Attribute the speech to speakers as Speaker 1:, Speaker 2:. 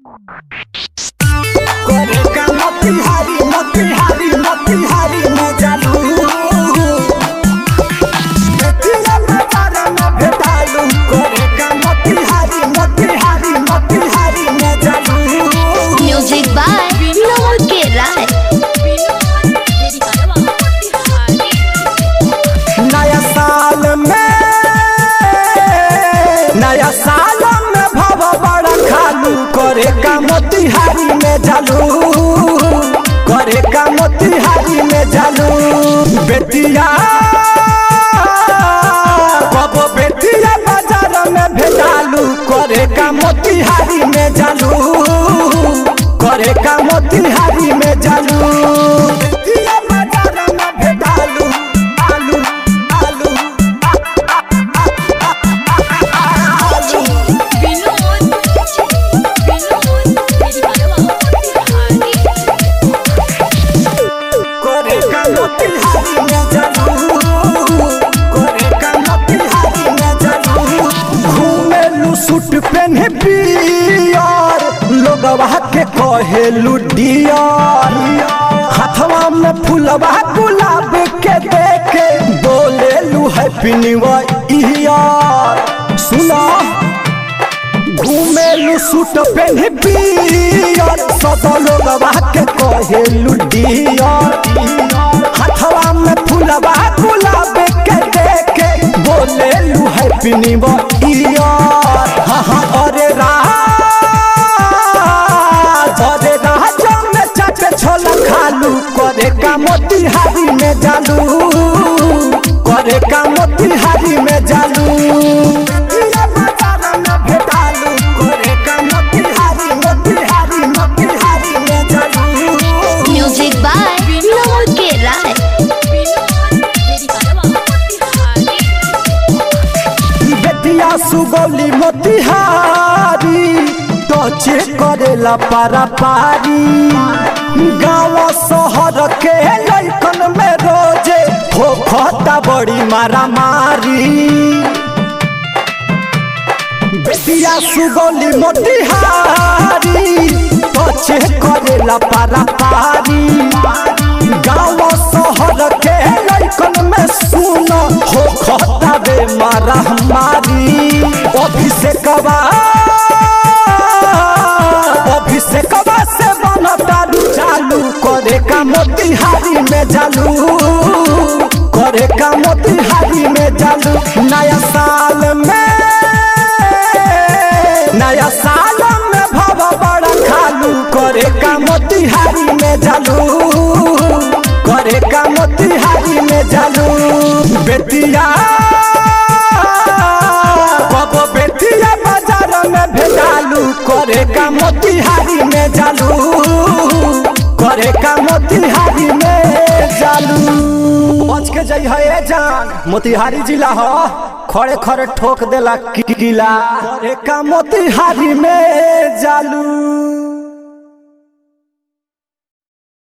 Speaker 1: Correca motihari, motihari, motihari mojalu Betila mabara na भेटालु Correca motihari, motihari, motihari mojalu
Speaker 2: music by नमो के राय
Speaker 1: नया साल में नया साल में भव बड़ा खालू करे का मोतिहारी में जालू करे का मोतिहारी में जालू बेटिया कब बेटिया बाजार में भेजालू करे का मोतिहारी में जालू करे का मोतिहारी में जालू बेटिया बाजार में भेजालू आलू आलू करे का मोतिहारी में जालू करे का मोतिहारी में जालू घूमेलू सूट पहने पियर लोगवा के कहेलू डियर हाथवा में फूलवा गुलाब के देके बोलेलू हैप्पी न्यू ईयर सुना घूमेलू सूट पहने पियर सब लोगवा के कहेलू डियर हाथवा में फूलवा गुलाब के देके बोलेलू हैप्पी न्यू ईयर हाँ हाँ अरे राज अरे राज में चाटे छोला खालू करे का मोतिहारी में जालू करे का मोतिहारी में जालू ये बाजार में भेटालू करे का मोतिहारी मोतिहारी मोतिहारी में जालू
Speaker 2: म्यूजिक बाय नमो के राय
Speaker 1: बेटिया सुगौली मोतिहारी टचे करेला पारा पारी गाँव शहर के लैकन में रोजे होखता बड़ी मारा मारी बेटिया सुगौली मोतिहारी टचे करेला पारा पारी गाँव शहर के लैकन में सुन हो खता बे मारा हमारी अभिषेकवा अभिषेकवा से बनता चालू करे का मोतिहारी में जालू करे का मोतिहारी में जालू नया साल में नया साल में भव बड़ा खालू करे का मोतिहारी में जालू करे का मोतिहारी में जालू बेटिया कब बेटिया बाजार में भेजालू करे का मोतिहारी में जालू करे का मोतिहारी में जालू बच के जई है जान मोतिहारी जिला ह खड़े खड़े ठोक देला किला करे का मोतिहारी में जालू